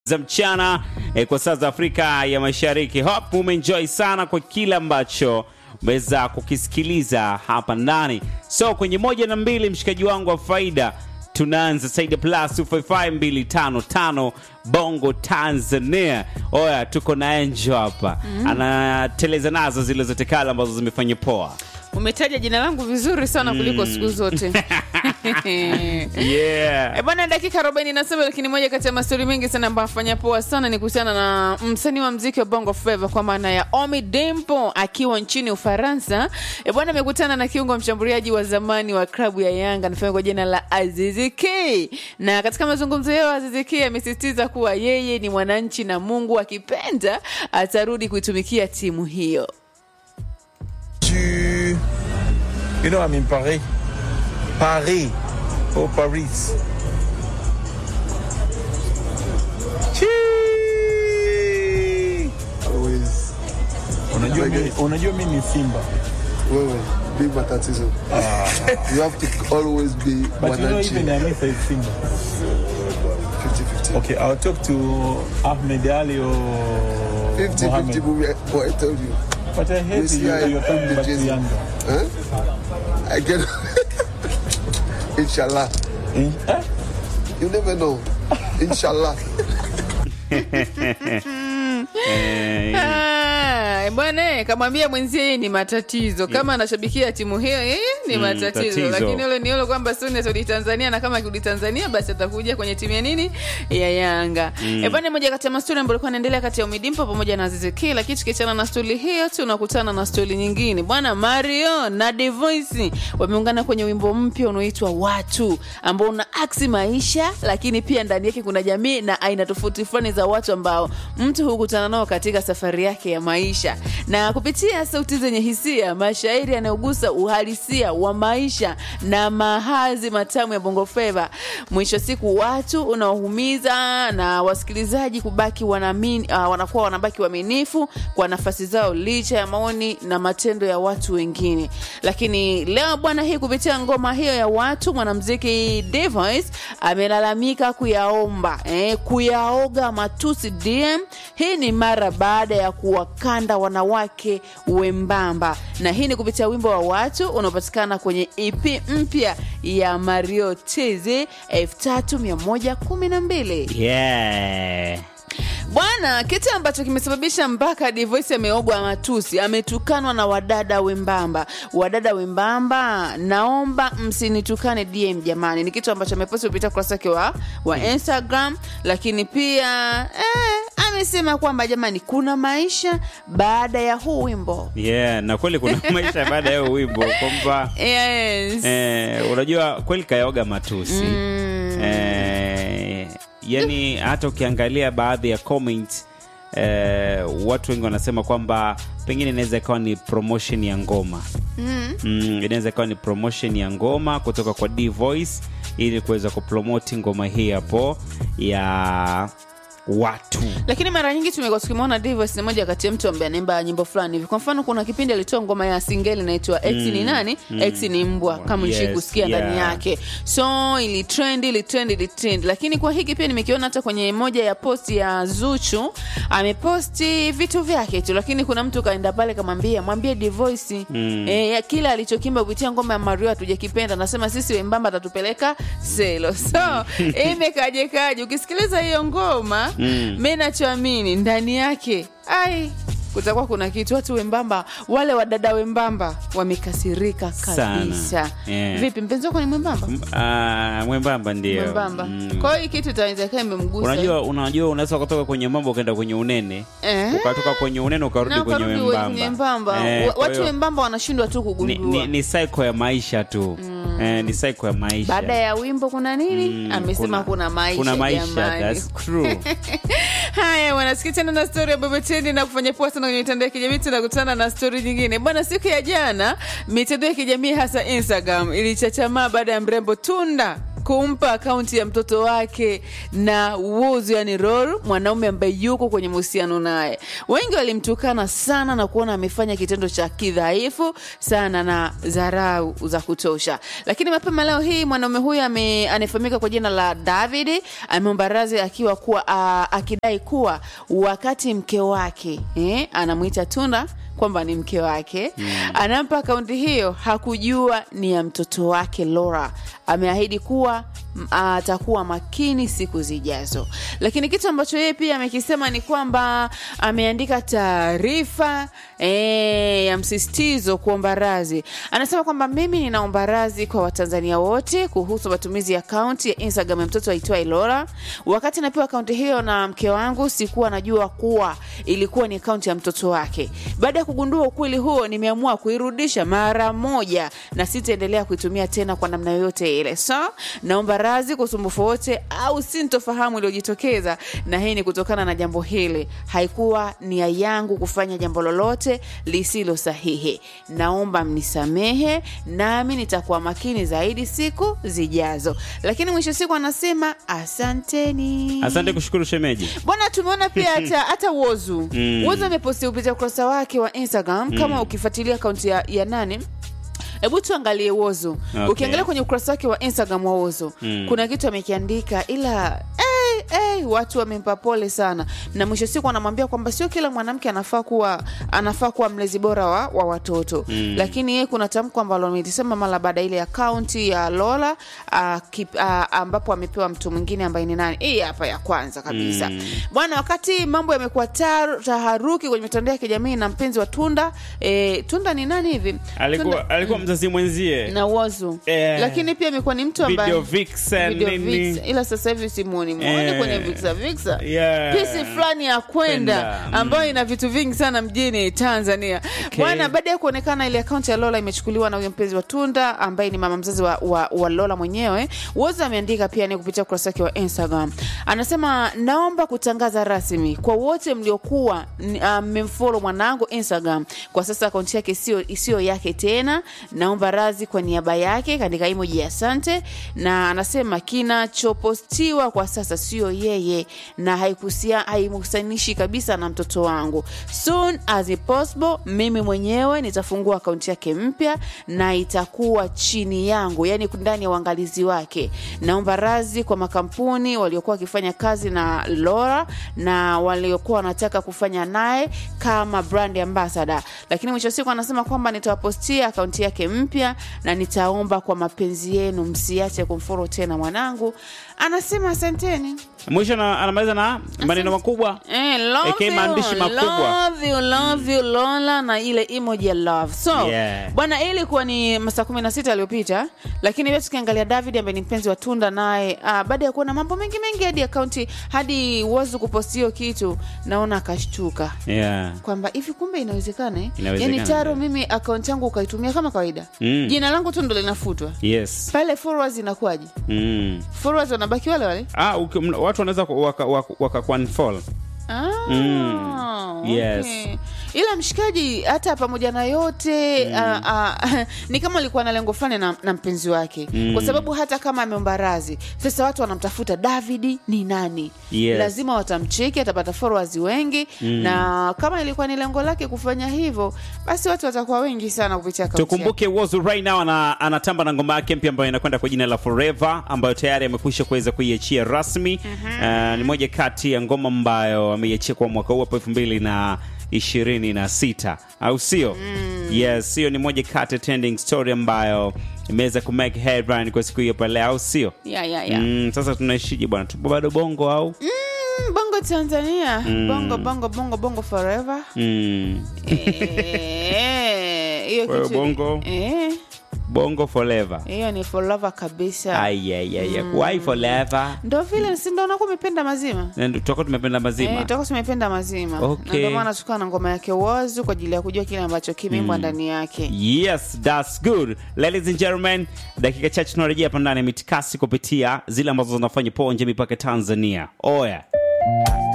za mchana eh, kwa saa za Afrika ya Mashariki. Hope umeenjoy sana kwa kile ambacho umeweza kukisikiliza hapa ndani. So kwenye moja na mbili, mshikaji wangu wa faida, tunaanza Saida Plus 255255 Bongo Tanzania. Oya, tuko na Angel hapa anateleza nazo zile zote kale ambazo zimefanya poa. umetaja jina langu vizuri sana kuliko siku zote Yeah. E bwana, dakika 47 lakini moja kati ya mastori mengi sana ambayo afanya poa sana ni kuhusiana na msanii wa mziki wa Bongo Flava kwa maana ya Omi Dempo akiwa nchini Ufaransa. E bwana, amekutana na kiungo mshambuliaji wa zamani wa klabu ya Yanga anafahamika kwa jina la Azizi K, na katika mazungumzo yao Azizi K amesisitiza kuwa yeye ni mwananchi na Mungu akipenda atarudi kuitumikia timu hiyo. Tu... You know I'm in Paris. Paris. Oh, Paris. Chii! Always Unajua mimi, unajua mimi ni Simba. wewe big matatizo. you have to always be But you know wananchi even Hamisa is Simba. 50-50. Okay, I'll talk to Ahmed Ali or 50 Mohammed. 50 movie, what I told you. But I hate This you, year you're talking the back to Jay-Z. Yanga. Huh? I can. Inshallah. Eh? Eh? You never know. Inshallah. Eh, Ah, bwana eh, kamwambia mwenzie yeye ni matatizo kama anashabikia timu hiyo yeye ni Mm, matatizo tatizo. lakini ule ni ule kwamba Sony atarudi Tanzania na kama akirudi Tanzania basi atakuja kwenye timu ya nini ya Yanga mm. bwana moja kati ya mastori ambayo ilikuwa inaendelea kati ya Umidimpo pamoja na Azizi Ki lakini tukiachana na stori hiyo tunakutana na stori nyingine bwana Mario na The Voice wameungana kwenye wimbo mpya unaoitwa Watu ambao una aksi maisha lakini pia ndani yake kuna jamii na aina tofauti fulani za watu ambao mtu hukutana nao katika safari yake ya maisha na kupitia sauti zenye hisia mashairi yanayogusa uhalisia wa maisha na mahazi matamu ya bongo flava mwisho wa siku watu unaohumiza na wasikilizaji kubaki wanaamini, uh, wanakuwa wanabaki waaminifu kwa nafasi zao licha ya maoni na matendo ya watu wengine lakini leo bwana hii kupitia ngoma hiyo ya watu mwanamziki Device amelalamika kuyaomba eh, kuyaoga matusi DM. Hii ni mara baada ya kuwakanda wanawake wembamba, na hii ni kupitia wimbo wa watu unaopatikana kwenye EP mpya ya Mario Tz 3112 yeah. bwana, kitu ambacho kimesababisha mpaka Divoice ameogwa matusi, ametukanwa na wadada wembamba. Wadada wembamba, naomba msinitukane DM jamani, ni kitu ambacho ameposti kupitia ukurasa wake wa, wa Instagram, lakini pia eh, amesema kwamba jamani, kuna maisha baada ya huu wimbo Yeah, na kweli kuna maisha baada ya huo wimbo kwamba yes. eh, unajua kweli kayaoga matusi eh, yani hata ukiangalia baadhi ya comment eh, watu wengi wanasema kwamba pengine inaweza ikawa ni promotion ya ngoma mm. Mm, inaweza ikawa ni promotion ya ngoma kutoka kwa D Voice ili kuweza kupromoti ngoma hii hapo ya watu lakini mara nyingi tumekuwa tukimwona Divas ni moja kati ya mtu ambaye anaimba nyimbo fulani hivi. Kwa mfano, kuna kipindi alitoa ngoma ya singeli inaitwa X ni nani? X ni mbwa, kama Yes, yes, kusikia ndani yeah. yake. So ili trend, ili trend, ili trend. Lakini kwa hiki pia nimekiona hata kwenye moja ya post ya Zuchu, ameposti vitu vyake tu, lakini kuna mtu kaenda pale kamwambia, mwambie Divoice mm. eh, kile alichokimba kupitia ngoma ya Mario hatujakipenda, nasema sisi wembamba atatupeleka selo. So imekaje kaje, ukisikiliza hiyo ngoma mm. mi nachoamini ndani yake ai kutakuwa kuna kitu watu wembamba wale wadada wembamba wamekasirika Sana. kabisa Yeah. vipi mpenzi wako ni mwembamba Ah, mwembamba ndio mwembamba Mm. kwa hiyo hii kitu itawezekana imemgusa unajua unajua unaweza kutoka kwenye mambo ukaenda kwenye unene Eh. ukatoka kwenye unene ukarudi na kwenye ukarudi kwenye wembamba wembamba Eh, Wa- kwa watu hiyo wembamba wanashindwa tu ni, kugundua ni, ni cycle ya maisha tu eh, ni cycle ya maisha baada ya wimbo kuna nini Mm, amesema kuna, maisha kuna maisha jamani. that's true haya wanasikia tena na stori ya bebetendi na kufanya poa sana kwenye mitandao ya kijamii tunakutana na stori nyingine bwana siku ya jana mitandao ya kijamii hasa instagram ilichachamaa baada ya mrembo tunda kumpa akaunti ya mtoto wake na Whozu, yani Ror, mwanaume ambaye yuko kwenye mahusiano naye. Wengi walimtukana sana na kuona amefanya kitendo cha kidhaifu sana na dharau za kutosha, lakini mapema leo hii mwanaume huyu ame- anayefahamika kwa jina la David ameomba radhi akiwa kuwa a, akidai kuwa wakati mke wake eh, anamwita Tunda kwamba ni mke wake mm. anampa akaunti hiyo hakujua ni ya mtoto wake Laura. Ameahidi kuwa m- atakuwa makini siku zijazo, lakini kitu ambacho yeye pia amekisema ni kwamba ameandika taarifa e, ya msisitizo kuomba radhi. Anasema kwamba mimi ninaomba radhi kwa Watanzania wote kuhusu matumizi ya akaunti ya Instagram ya mtoto aitwaye Laura. Wakati napewa akaunti hiyo na mke wangu, sikuwa najua kuwa ilikuwa ni akaunti ya mtoto wake. Baada ya kugundua ukweli huo, nimeamua kuirudisha mara moja na sitaendelea kuitumia tena kwa namna yoyote ile. So naomba radhi kwa usumbufu wote au sintofahamu iliyojitokeza, na hii ni kutokana na jambo hili. Haikuwa nia yangu kufanya jambo lolote lisilo sahihi. Naomba mnisamehe, nami nitakuwa makini zaidi siku zijazo. Lakini mwisho siku anasema asanteni. asante kushukuru shemeji Bwana, tumeona pia hata hata Wozu Mm. Wozu ameposti kupitia ukurasa wake wa Instagram kama ukifuatilia akaunti ya, ya nani hebu tuangalie Wozu Okay. ukiangalia kwenye ukurasa wake wa Instagram wa Wozu Mm. kuna kitu amekiandika ila hey, hey, watu wamempa pole sana na mwisho siku anamwambia kwamba sio kila mwanamke anafaa kuwa anafaa kuwa mlezi bora wa, wa watoto Mm. lakini yeye kuna tamko ambalo amelisema mara baada ya ile akaunti ya Lola ah, kip- ah, ambapo amepewa mtu mwingine ambaye ni nani hii hapa ya kwanza kabisa Mm. bwana wakati mambo yamekuwa tar- taharuki kwenye mitandao ya kijamii na mpenzi wa Tunda e, Tunda ni nani hivi alikuwa, Tunda- alikuwa mzazi mwenzie na Wozu Eh. lakini pia amekuwa ni mtu ambaye video vixen Video nini vixen. ila sasa hivi simuoni muone Eh. kwenye vixa vixa Yeah. pisi fulani ya kwenda Kwenda, mm. ambayo ina vitu vingi sana mjini Tanzania Okay. bwana. Baada ya kuonekana ile akaunti ya Lola imechukuliwa na huyo mpenzi wa Tunda ambaye ni mama mzazi wa, wa, wa Lola mwenyewe, Woza ameandika pia ni kupitia ukurasa wake wa Instagram, anasema naomba kutangaza rasmi kwa wote mliokuwa mmemfollow mwanangu Instagram, kwa sasa akaunti yake sio isiyo yake tena. Naomba radhi kwa niaba yake, kaandika emoji ya asante, na anasema kinachopostiwa kwa sasa sio yeye na haikusia- haimhusanishi kabisa na mtoto wangu. Soon as it possible, mimi mwenyewe nitafungua akaunti yake mpya na itakuwa chini yangu, yani ndani ya uangalizi wake. Naomba radhi kwa makampuni waliokuwa wakifanya kazi na Laura na waliokuwa wanataka kufanya naye kama brand ambassador, lakini mwisho wa siku anasema kwamba nitawapostia akaunti yake mpya na nitaomba kwa mapenzi yenu msiache kumforo tena mwanangu. Anasema asanteni. mwisho na- anamaliza na maneno makubwa Eh, love Aka you, maandishi makubwa. love you, love you, Lola na ile emoji ya love. So Yeah. bwana, hii ilikuwa ni masaa kumi na sita aliyopita, lakini pia tukiangalia David ambaye ni mpenzi wa Tunda naye ah, baada ya kuona mambo mengi mengi hadi akaunti hadi Wozu kuposti hiyo kitu, naona akashtuka yeah. kwamba hivi kumbe inawezekana eh? Inawezekana, yani taro ndio. mimi akaunti yangu ukaitumia kama kawaida Mm. jina langu tu ndo linafutwa yes pale followers inakuwaje mm. followers wanabaki wale wale ah, uki, m- watu wanaweza ku- waka, waka, waka kuunfollow. Ah, Mm. Yes. okay. ila mshikaji hata pamoja na yote ah, ah, ni kama alikuwa na lengo fulani na, na mpenzi wake Mm. kwa sababu hata kama ameomba radhi sasa watu wanamtafuta davidi ni nani Yes. lazima watamcheki atapata followers wengi na kama ilikuwa ni lengo lake kufanya hivyo basi watu watakuwa wengi sana kupitia akaunti yake. tukumbuke Wozu right now ana, anatamba na ngoma yake mpya ambayo inakwenda kwa jina la Forever ambayo tayari amekwisha kuweza kuiachia rasmi. Uh, ni moja kati ya ngoma ambayo ameiachia kwa mwaka huu hapo elfu mbili na ishirini na sita au sio? Yes, hiyo ni moja kati ya trending story ambayo imeweza kumake headline kwa siku hiyo pale, au sio? yeah, yeah, yeah. Mm, sasa tunaishije bwana? Tupo bado bongo au? Mm, bongo tanzania bongo bongo bongo bongo forever Mm. Eh, hiyo Wewe kitu bongo? eh, Bongo forever. hiyo ni forever kabisa Ayayaya. Why forever? ndo vile si ndo unakuwa umependa mazima Na tutakuwa tumependa mazima. Eh, tutakuwa tumependa mazima Okay. na ndio maana tukawa na ngoma yake wazu kwa ajili ya kujua kile ambacho kimeimbwa ndani yake Yes, that's good. Ladies and gentlemen, dakika chache tunarejea hapa ndani ya mitikasi kupitia zile ambazo zinafanya poa nje mipaka Tanzania. Oya.